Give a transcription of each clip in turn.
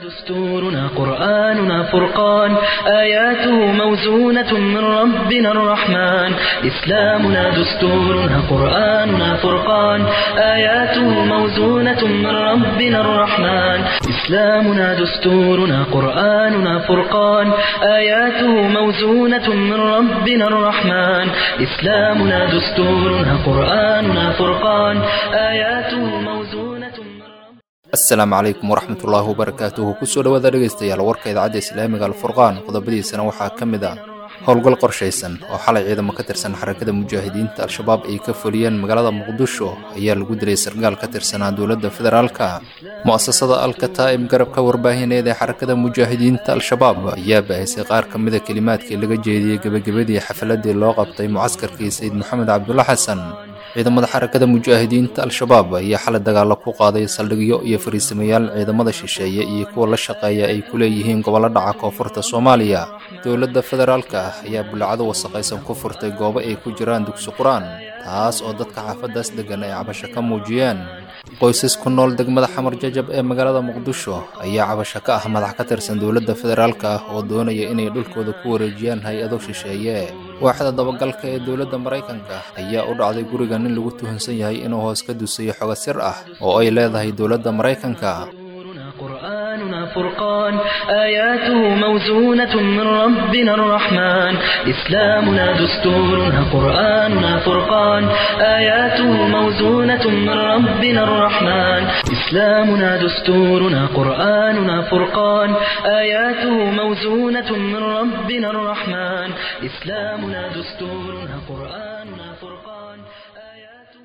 دستورنا قرآننا فرقان آياته موزونة من ربنا الرحمن إسلامنا دستورنا قرآننا فرقان آياته موزونة من ربنا الرحمن إسلامنا دستورنا قرآننا فرقان آياته موزونة من ربنا الرحمن إسلامنا دستورنا قرآننا فرقان آياته موزونة من asalaamu calaykum waraxmatullaahi wabarakaatuhu kusoo dhowaada dhegaystayaal warka idaacadda islaamiga alfurqaan qodobadiisana waxaa ka mid ah howlgal qorshaysan oo xalay ciidamo ka tirsan xarakada mujaahidiinta al-shabaab ay ka fuliyeen magaalada muqdisho ayaa lagu dilay sargaal ka tirsanaa dowladda federaalka mu'asasada alkataa'ib garabka warbaahineed ee xarakada mujaahidiinta al-shabaab ayaa baahisay qaar ka mida kelimaadkii laga jeediyey gebagabadii xafaladii loo qabtay mucaskarkii sayid maxamed cabdulla xasan ciidamada xarakada mujaahidiinta al-shabaab ayaa xalay dagaalo ku qaaday saldhigyo iyo fariisamayaal ciidamada shisheeye iyo kuwa la shaqeeya ay ku leeyihiin gobollo dhaca koonfurta soomaaliya dowladda federaalka ah ayaa bulacado wasaqaysan ku furtay goobo ay ku jiraan dugsi qur-aan taas oo dadka xaafadaas deggan ay cabasho ka muujiyeen qoysas ku nool degmada xamar jajab ee magaalada muqdisho ayaa cabasho ka ah madax ka tirsan dowladda federaalka ah oo doonaya inay dhulkooda ku wareejiyaan hay-ado shisheeye waaxda dabagalka ee dowladda maraykanka ayaa u dhacday guriga nin lagu tuhunsan yahay inuu hoos ka dusayo xogo sir ah oo ay leedahay dowladda maraykanka قرآننا فرقان آياته موزونة من ربنا الرحمن إسلامنا دستورنا قرآننا فرقان آياته موزونة من ربنا الرحمن إسلامنا دستورنا قرآننا فرقان آياته موزونة من ربنا الرحمن إسلامنا دستورنا قرآننا فرقان آياته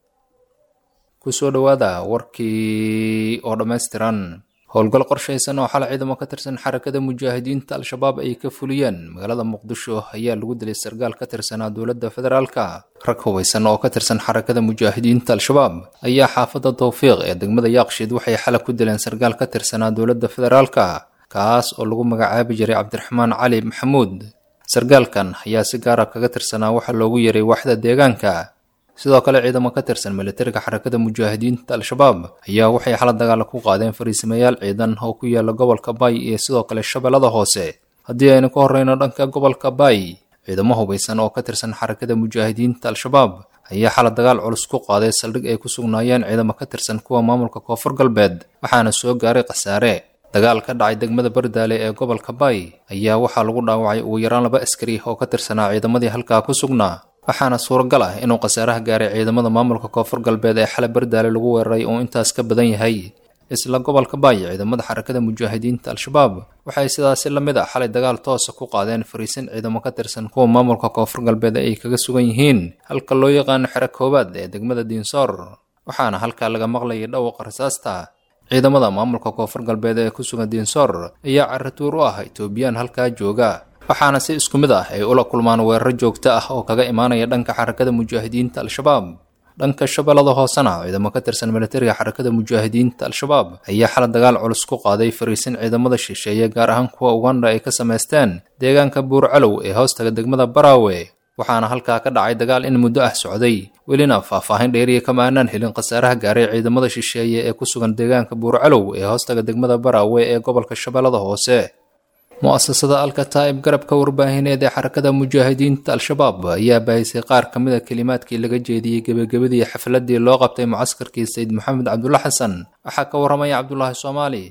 kusoo dhowaada warkii oo dhammaystiran howlgal qorshaysan oo xalay ciidamo ka tirsan xarakada mujaahidiinta al-shabaab ay ka fuliyeen magaalada muqdisho ayaa lagu dilay sargaal ka tirsanaa dowladda federaalka rag hubaysan oo ka tirsan xarakada mujaahidiinta al-shabaab ayaa xaafadda tawfiiq ee degmada yaaqshiid waxay xalay ku dileen sargaal ka tirsanaa dowladda federaalka kaas oo lagu magacaabi jiray cabdiraxmaan cali maxamuud sargaalkan ayaa si gaara kaga tirsanaa waxaa loogu yeeray waaxda deegaanka sidoo kale ciidamo ka tirsan militariga xarakada mujaahidiinta al-shabaab ayaa waxay xala dagaala ku qaadeen fariisamayaal ciidan oo ku yaala gobolka bay iyo sidoo kale shabeellada hoose haddii aynu ka horreyno dhanka gobolka bay ciidamo hubaysan oo ka tirsan xarakada mujaahidiinta al-shabaab ayaa xala dagaal culus ku qaaday saldhig ay ku sugnaayeen ciidamo ka tirsan kuwa maamulka koonfur galbeed waxaana soo gaaray khasaare dagaal ka dhacay degmada bardaale ee gobolka bay ayaa waxaa lagu dhaawacay ugu yaraan laba askari oo ka tirsanaa ciidamadii halkaa ku sugnaa waxaana suuragal ah inuu khasaaraha gaaray ciidamada maamulka koonfur galbeed ee xalay bardaale lagu weeraray uu intaas ka badan yahay isla gobolka baay ciidamada xarakada mujaahidiinta al-shabaab waxay sidaasi la mid ah xalay dagaal toosa ku qaadeen fariisin ciidamo ka tirsan kuwa maamulka koonfur galbeed ay kaga sugan yihiin halka loo yaqaano xero koowaad ee degmada diinsoor waxaana halkaa laga maqlayay dhawqa rasaasta ciidamada maamulka koonfur galbeed ee ku sugan diinsoor ayaa caratuur u ah etoobiyaan halkaa jooga waxaana si isku mid ah ay ula kulmaan weeraro joogto ah oo kaga imaanaya dhanka xarakada mujaahidiinta al-shabaab dhanka shabeellada hoosena ciidamo ka tirsan militariga xarakada mujaahidiinta al-shabaab ayaa xala dagaal culus ku qaaday fariisin ciidamada shisheeye gaar ahaan kuwa uganda ay ka samaysteen deegaanka buurcalow ee hoostaga degmada baraawe waxaana halkaa ka dhacay dagaal in muddo ah socday welina faahfaahin dheeriya kama aanaan helin khasaaraha gaaray ciidamada shisheeye ee ku sugan deegaanka buurcalow ee hoostaga degmada baraawe ee gobolka shabeellada hoose mu'asasada alkataa'ib garabka warbaahineed ee xarakada mujaahidiinta al-shabaab ayaa baahisay qaar ka mida kelimaadkii laga jeediyey gebagabadii xafladii loo qabtay mucaskarkii sayid maxamed cabdulla xasan waxaa ka warramaya cabdulaahi soomaali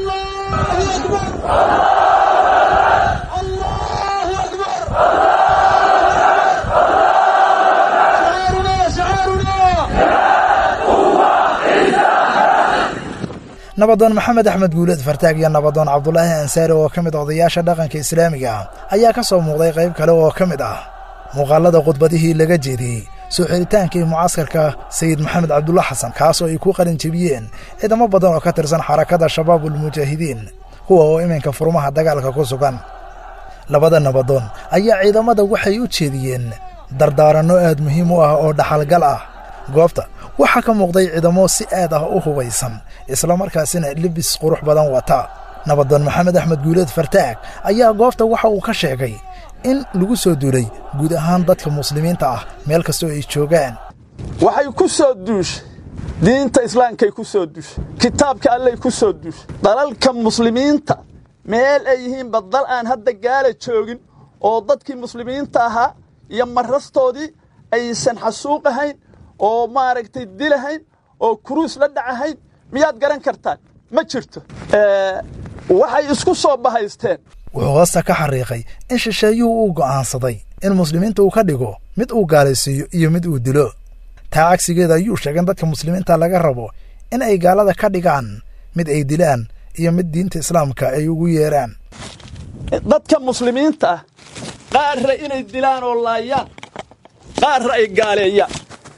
nabadoon maxamed axmed guuleed fartaag iyo nabadoon cabdulaahi ansaari oo ka mid odayaasha dhaqanka islaamiga ah ayaa ka soo muuqday qayb kale oo ka mid ah muuqaalada khudbadihii laga jeediyey soo xidhitaankii mucaskarka sayid maxamed cabdulla xasan kaas oo ay ku qalin jebiyeen ciidamo badan oo ka tirsan xarakada shabaabulmujaahidiin kuwa oo iminka furmaha dagaalka ku sugan labada nabadoon ayaa ciidamada waxay u jeediyeen dardaaranno aad muhiim u ah oo dhaxalgal ah goobta waxaa ka muuqday ciidamo si aad ah u hubaysan islamarkaasina libis qurux badan wata nabadoon maxamed axmed guuleed fartaag ayaa goobta waxa uu ka sheegay in lagu soo duulay guud ahaan dadka muslimiinta ah meel kastoo ay joogaan waxay ku soo duushay diinta islaamkay ku soo dushay kitaabka allay ku soo dushay dalalka muslimiinta meel ay yihiinba dal aan hadda gaala joogin oo dadkii muslimiinta ahaa iyo marastoodii aysan xasuuqahayn oo maaragtay dilahayn oo kuruus la dhacahayn miyaad garan kartaan ma jirto waxay isku soo bahaysteen wuxuu hoosta ka xariiqay in shisheeyuhu uu go'aansaday in muslimiinta uu ka dhigo mid uu gaalaysiiyo iyo mid uu dilo taa cagsigeeda ayuu sheegay in dadka muslimiinta laga rabo in ay gaalada ka dhigaan mid ay dilaan iyo mid diinta islaamka ay ugu yeeraan dadka muslimiinta ah qaarra inay dilaan oo laayaan qaarra ay gaaleeyaan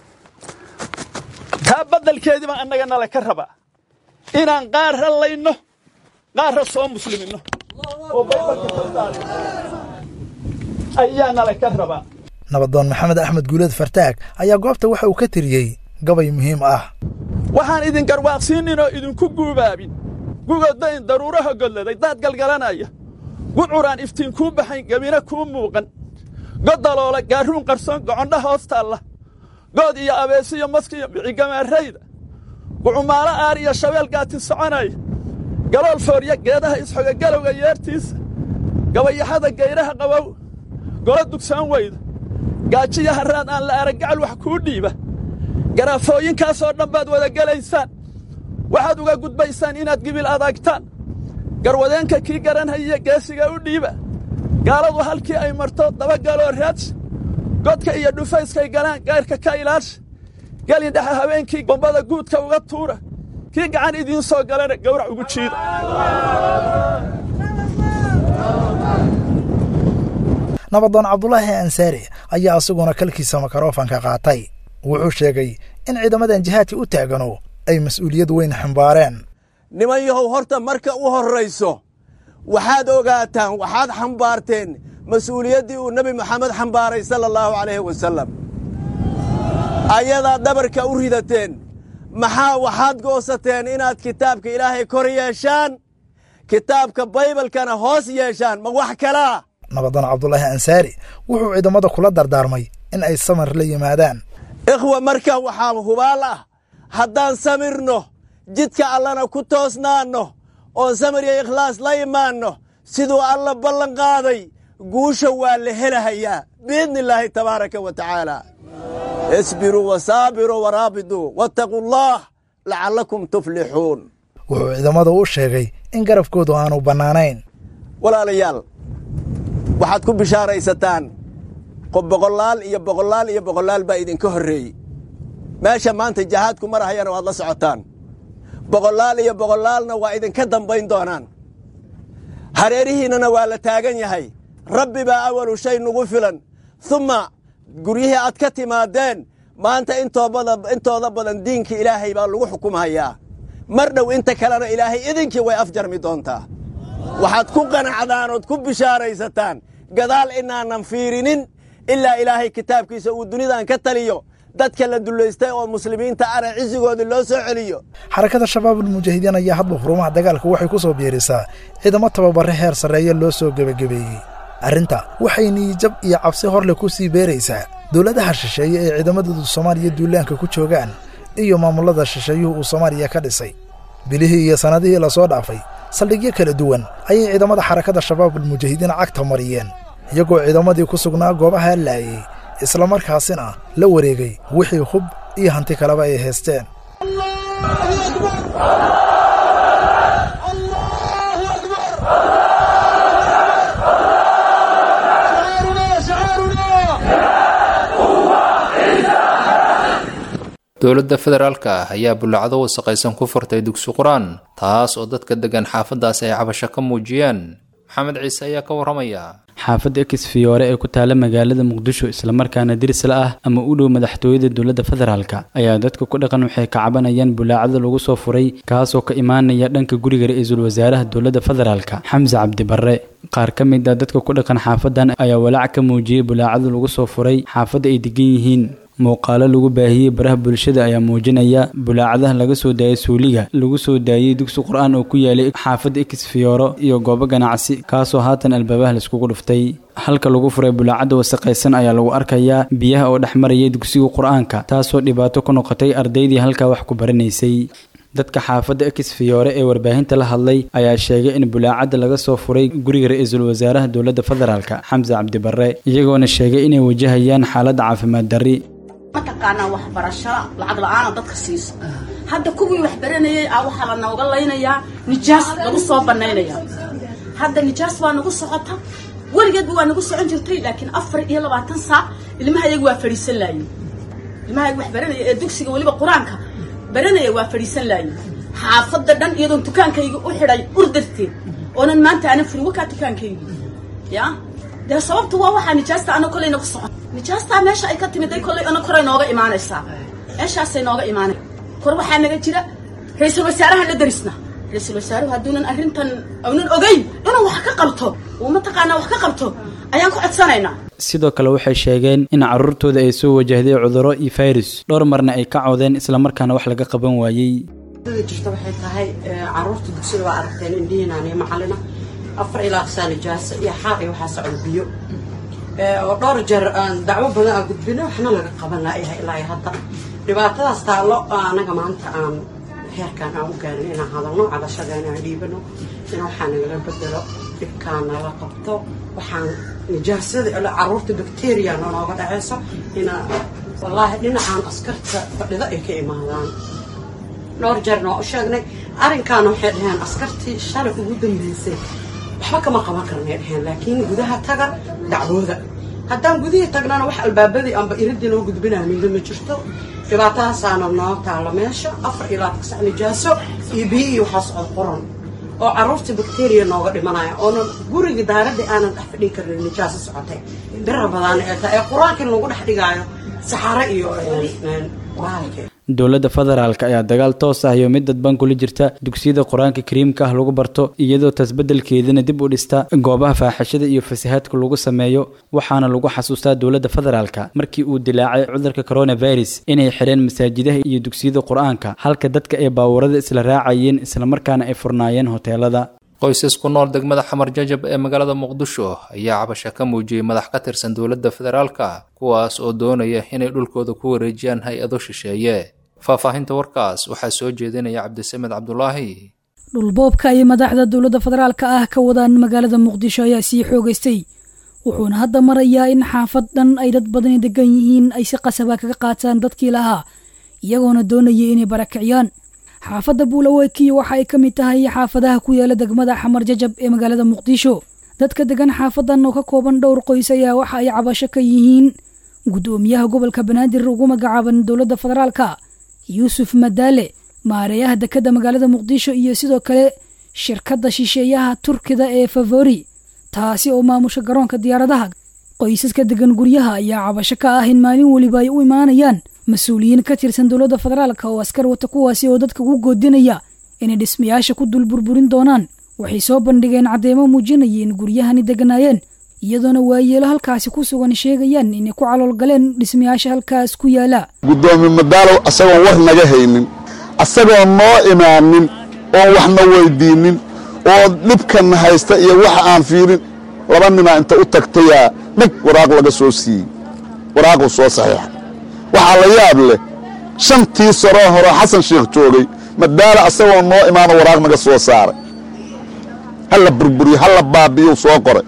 taa baddelkeedii baan annaga nala ka rabaa inaan qaarra layno qaarra soo musliminno oo baybalka soo saarno ayaa nala ka rabaa nabadoon maxamed axmed guuleed fartaag ayaa goobta waxa uu ka tiriyey gabay muhiim ah waxaan idin garwaaqsiinin oo idinku guubaabin gugodayn daruuraha godladay daad galgalanaya gucuraan iftiin kuu baxayn gebina kuu muuqan godaloola gaarruun qarsoon gocondha hoos taalla good iyo abeesiyo maskiyo bicigamaarayda gucumaalo aar iyo shabeel gaati soconaya galool foorya geedaha isxoga galowga yeertiisa gabayaxada gayraha qabow golo dugsaan weyda gaajiyo harraad aan la araggacal wax kuu dhiiba garaafooyinkaasoo dhan baad wada gelaysaan waxaad uga gudbaysaan inaad gibil adaagtaan garwadeenka kii garanhayiyo geesiga u dhiiba gaaladu halkii ay marto dabagaloo raadsha godka iyo dhufayskay galaan gayrka ka ilaasha gelin dhexe habeenkii bombada guudka uga tuura kii gacan idiin soo galana gawrac ugu jiida nabadoon cabdulaahi ansaari ayaa isaguna kalkiisa makarofanka qaatay wuxuu sheegay in ciidamadan jihaadka u taagano ay mas'uuliyad weyn xambaareen niman yahow horta marka u horrayso waxaad ogaataan waxaad xambaarteen mas'uuliyaddii uu nebi moxamed xambaaray sala allahu calayhi wasallam ayadaad dhabarka u ridateen maxaa waxaad goosateen inaad kitaabka ilaahay kor yeeshaan kitaabka baybalkana hoos yeeshaan ma wax kalaa nabadoon cabdulaahi ansaari wuxuu ciidamada kula dardaarmay in ay samir la yimaadaan ikhwa marka waxaa hubaal ah haddaan samirno jidka allana ku toosnaanno oon samir iyo ikhlaas la imaanno siduu alla ballan qaaday guusha waa la helahayaa biidni illaahi tabaaraka wa tacaala isbiruu wasaabiruu waraabiduu wattaquu allaah lacallakum tuflixuun wuxuu ciidamada u sheegay in garabkoodu aanu bannaanayn walaalayaal waxaad ku bishaaraysataan boqolaal iyo boqolaal iyo boqolaal baa idinka horreeyey meesha maanta jahaadku marahayana waad la socotaan boqolaal iyo boqolaalna waa idinka dambayn doonaan hareerihiinnana waa la taagan yahay rabbi baa awalu shay nugu filan humma guryihii aad ka timaadeen maanta intooda badan diinka ilaahay baa lagu xukumhayaa mar dhow inta kalena ilaahay idinkii way afjarmi doontaa waxaad ku qanacdaan ood ku bishaaraysataan gadaal inaanan fiirinin ilaa ilaahay kitaabkiisa uu dunidan ka taliyo dadka la dullaystay oo muslimiinta ana cisigoodii loo soo celiyo xarakada shabaabulmujaahidiin ayaa hadba xurumaha dagaalka waxay ku soo biirisaa ciidamo tababare heer sarreeye loo soo gebagabeeyey arrinta waxay niyijab iyo cabsi horle ku sii beeraysaa dowladaha shisheeye ee ciidamadoodu soomaaliya duulaanka ku joogaan iyo maamullada shisheeyuhu uu soomaaliya ka dhisay bilihii iyo sannadihii lasoo dhaafay saldhigyo kala duwan ayay ciidamada xarakada shabaabulmujaahidiin cagta mariyeen iyagoo ciidamadii ku sugnaa goobaha laayey islamarkaasina la wareegay wixii hub iyo hanti kaleba ay haysteen dowladda federaalka ah ayaa bullacdo wasaqaysan ku furtay dugsi qur-aan taas oo dadka deggan xaafaddaas ay cabasho ka muujiyeen maxamed ciise ayaa ka warramaya xaafadda ex fiyoore ee ku taala magaalada muqdisho islamarkaana dirsla ah ama u dhow madaxtooyada dowladda federaalka ayaa dadka ku dhaqan waxay ka cabanayaan bulaacada lagu soo furay kaasoo ka imaanaya dhanka guriga ra-iisul wasaaraha dowladda federaalka xamse cabdibarre qaar ka mid a dadka ku dhaqan xaafadan ayaa walaac ka muujiyey bulaacada lagu soo furay xaafadda ay degan yihiin muuqaalo lagu baahiyey baraha bulshada ayaa muujinaya bulaacadaha laga soo daayay suuliga lagu soo daayey dugsi qur-aan oo ku yaalay xaafadda exfioro iyo goobo ganacsi kaasoo haatan albaabaha laiskugu dhuftay halka lagu furay bulaacadda wasaqaysan ayaa lagu arkayaa biyaha oo dhex marayay dugsiga qur-aanka taasoo dhibaato ku noqotay ardaydii halkaa wax ku baranaysay dadka xaafadda exfiyoore ee warbaahinta la hadlay ayaa sheegay in bulaacadda laga soo furay guriga ra-iisul wasaaraha dowladda federaalk xamse cabdibarre iyagoona sheegay inay wajahayaan xaaladda caafimaad darri mataqaanaa waxbarasho lacag la-aana dadka siiso hadda kuwii wax baranayay a waxaa la nooga laynayaa nijaas lagu soo banaynaya hadda nijaas waa nagu socota weligeedba waa nagu socon jirtay laakiin afar iyo labaatan saac ilmahayaga waa fadhiisan laaye ilmahayaga wax baranaya ee dugsiga weliba qur-aanka baranaya waa fadhiisan laaye xaafadda dhan iyadoon dukaankayga u xidhay urdarteed oonan maanta aanan furin wakaa dukaankayga ya dee sababta waa waxaa nijaasta ana kolay nagu socon nijaastaa meesha ay ka timiday kollay ana koray nooga imaanaysaa meeshaasay nooga imaanay kor waxaa naga jira ra-iisul wasaarahan la darisna ra-iisul wasaaruhu hadduunan arrintan aunan ogeyn inuu wax ka qabto uu mataqaanaa wax ka qabto ayaan ku codsanaynaa sidoo kale waxay sheegeen in carruurtooda ay soo wajahday cudurro iyo fayrus dhowr marna ay ka cawdeen islamarkaana wax laga qaban waayey jirta waxay tahay caruurta dugsida waa aragteen indhihiinaaniyo macalina afar ilaa aqsaa nijaasa iyo xaar iyo waxaa socda biyo oo dhowr jeer aan dacwo badan aan gudbino waxna laga qaban laayahay ilaa iyo hadda dhibaatadaas taallo anaga maanta aan heerkaan aan u gaarin inaan hadalno cadashadeena aan dhiibano in waxaa nagala bedelo dhibkaan nala qabto waxaan nijaasada caruurta bacteria nooga dhaceyso ina wallaahi dhinacaan askarta fadhida ay ka imaadaan dhowr jeer noo u sheegnay arrinkaana waxay dhaheen askartii shalay ugu dambeysay waxba kama qaban karnay dhaheen laakiin gudaha taga dacwooda haddaan gudihii tagnana wax albaabadii amba iridii loo gudbinaa midna ma jirto dhibaatahaasaana noo taalo meesha afar ilaa tagsac nijaaso iyo biyo iyo waxaa socod qoran oo caruurta bacteria nooga dhimanaya oonan gurigii daaradii aanan dhex fadhin karin nijaaso socotay bira badaana ee tahay ee qur-aankii lagu dhex dhigaayo saxaro iyo baalki dowladda federaalk ayaa dagaal toos ah iyo mid dadban kula jirta dugsiyada qur-aanka kariimka ah lagu barto iyadoo tasbeddelkeedana dib u dhista goobaha faaxishada iyo fasahaadka lagu sameeyo waxaana lagu xasuustaa dowladda federaalka markii uu dilaacay cudurka coronavirus inay xidheen masaajidaha iyo dugsiyada qur-aanka halka dadka ay baawarada isla raacayeen islamarkaana ay furnaayeen hoteelada qoysas ku nool degmada xamar jajab ee magaalada muqdisho ayaa cabasho ka muujiyey madax ka tirsan dowladda federaalka kuwaas oo doonaya inay dhulkooda ku wareejiyaan hay-ado shisheeye faahfaahinta warkaas waxaa soo jeedinaya cabdisamed cabdulaahi dhulboobka ay madaxda dowladda federaalka ah ka wadaan magaalada muqdisho ayaa sii xoogaystay wuxuuna hadda marayaa in xaafad dhan ay dad badani degan yihiin ay si qasaba kaga qaataan dadkii lahaa iyagoona doonaya inay barakiciyaan xaafadda buulawekiyo waxa ay ka mid tahay xaafadaha ku yaala degmada xamar jajab ee magaalada muqdisho dadka degan xaafadan oo ka kooban dhowr qoys ayaa waxa ay cabasho ka yihiin guddoomiyaha gobolka banaadir ugu magacaaban dowladda federaalka yuusuf madaale maareeyaha dekadda magaalada muqdisho iyo sidoo kale shirkadda shisheeyaha turkida ee favori taasi oo maamusha garoonka diyaaradaha qoysaska degan guryaha ayaa cabasho ka ah in maalin weliba ay u imaanayaan mas-uuliyiin ka tirsan dowladda federaalka oo askar wata kuwaasi oo dadka ugu goodinaya inay dhismayaasha ku dul burburin doonaan waxay soo bandhigeen caddeemo muujinaya in guryahani deganaayeen iyadoona waayeelo halkaasi ku sugan sheegayaan inay ku caloolgaleen dhismayaasha halkaas ku yaala guddoomiye madaalow asagoon war naga haynin asagoon noo imaanin oon waxna weydiinnin oo dhibkanna haysta iyo waxa aan fiirin laba ninaa inta u tagtayaa dhig waraaq laga soo siiyey waraaquu soo saxiixa waxaa la yaab leh shantii saroo horeo xasan sheekh joogay madaalo asagoo noo imaano waraaq naga soo saaray halla burburiyo halla baabi'iyuu soo qoray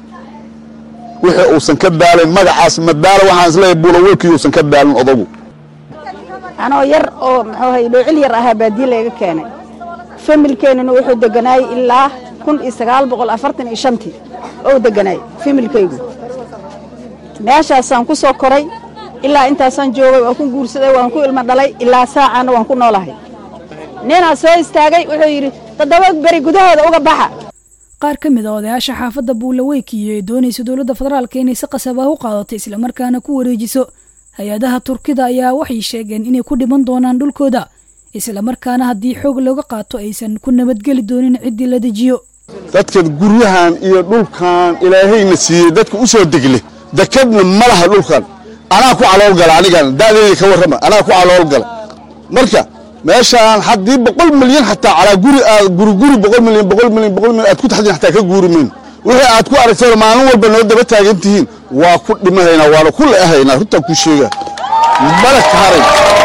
wixii uusan ka daalin magacaas madaalo waxaan isleeyahay buulawelkii uusan ka daalin odagu anoo yar oo muxuu hay dhoocil yar ahaa baadiye layga keenay familkeennuna wuxuu deganaayey ilaa kun iyo sagaal boqol afartan iyo shantii ou deganaayey familkaygu meeshaasaan ku soo koray ilaa intaasaan joogay waan ku guursaday waan ku ilmo dhalay ilaa saacaanna waan ku noolahay ninaa soo istaagay wuxuu yidhi toddoba beri gudahooda uga baxa qaar ka mid a odayaasha xaafadda buulaweykiyo ee doonaysa dowladda federaalka inay si qasabah u qaadato islamarkaana ku wareejiso hay-adaha turkida ayaa waxay sheegeen inay ku dhiman doonaan dhulkooda islamarkaana haddii xoog looga qaato aysan ku nabadgeli doonin ciddii la dejiyo dadka guryahan iyo dhulkan ilaahayna siiyey dadka u soo degle dekadna ma laha dhulkan anaa ku calool gala anigan da'deedii ka warrama anaa ku calool gala marka meeshaan haddii boqol milyan xataa calaa guri aad guri guri boqol milyan boqol milyan boqol milyan aad ku taxdin xataa ka guuri mayno wixii aad ku aragteen maalin walba noo daba taagan tihiin waa ku dhimahaynaa waana ku le'ahaynaa runtaan kuu sheegaa mana ka haray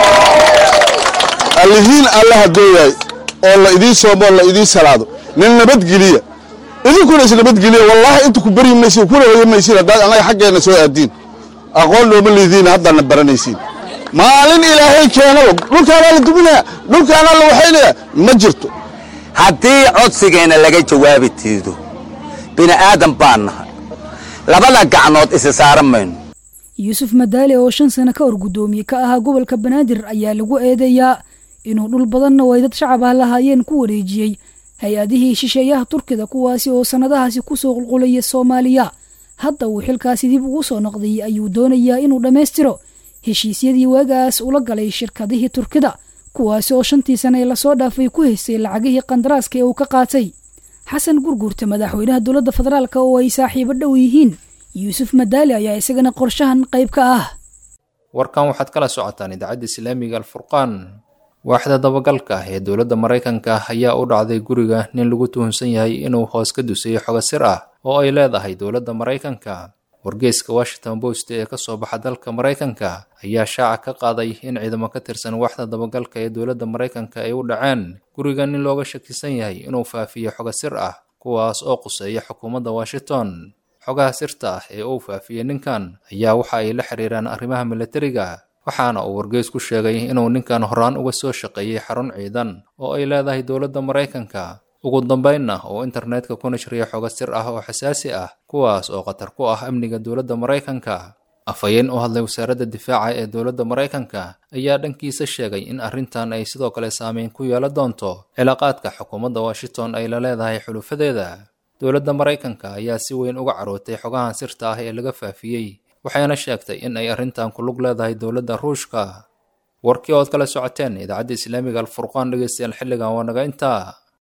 allihiin allaha dooyaay oo la idiin soomo oo la idiin salaado nin nabadgeliya idinkuna is nabadgeliya wallaahi inta ku beryi maysin kuna hoya maysin haddaad annaga xaggeenna soo aadiin aqoon looma liidiina haddaadna baranaysiin maalin ilaahay keenaba dhulkaanaa la duminaya dhulkaanaa la waxaynaya ma jirto haddii codsigeenna laga jawaabi tiido bini aadan baan nahay labada gacnood isi saaran mayno yuusuf madaale oo shan sano ka hor guddoomiye ka ahaa gobolka banaadir ayaa lagu eedeeyaa inuu dhul badanna oo ay dad shacab ah lahaayeen ku wareejiyey hay-adihii shisheeyaha turkida kuwaasi oo sannadahaasi kusoo qulqulaya soomaaliya hadda uu xilkaasi dib ugu soo noqday ayuu doonayaa inuu dhammaystiro heshiisyadii waagaas ula galay shirkadihii turkida kuwaasi oo shantii sane ee lasoo dhaafay ku haystay lacagihii qandaraaska ee uu ka qaatay xasan gurgurta madaxweynaha dowladda federaalk oo ay saaxiibo dhow yihiin yuusuf madaali ayaa isagana qorshahan qayb ka ah warkan waxaad kala socotaan idaacadda islaamiga alfurqaan waaxda dabagalka ee dowladda maraykanka ayaa u dhacday guriga nin lagu tuhunsan yahay inuu hoos ka dusay xogo sir ah oo ay leedahay dowladda maraykanka wargeyska washington post ee ka soo baxa dalka maraykanka ayaa shaaca ka qaaday in ciidamo ka tirsan waaxda dabagalka ee dowladda maraykanka ay u dhaceen guriga nin looga shakisan yahay inuu faafiyo xogo sir ah kuwaas oo quseeya xukuumadda washington xogaha sirta ah ee uu faafiyey ninkan ayaa waxa ay la xiriiraan arrimaha milatariga waxaana uu wargeys ku sheegay inuu ninkan horaan uga soo shaqeeyey xarun ciidan oo ay leedahay dowladda maraykanka ugu dambaynna uu internetka ku nashriya xogo sir ah oo xasaasi ah kuwaas oo khatar ku ah amniga dowladda maraykanka afhayeen u hadlay wasaaradda difaaca ee dowladda maraykanka ayaa dhankiisa sheegay in arrintan ay sidoo kale saameyn ku yeelan doonto cilaaqaadka xukuumadda washington ay la leedahay xulufadeeda dowladda maraykanka ayaa si weyn uga carootay xogahan sirta ah ee laga faafiyey waxayna sheegtay in ay arrintan ku lug leedahay dowladda ruushka warkii ood kala socoteen idaacadda islaamiga alfurqaan dhegeystayaal xilligan waa naga intaa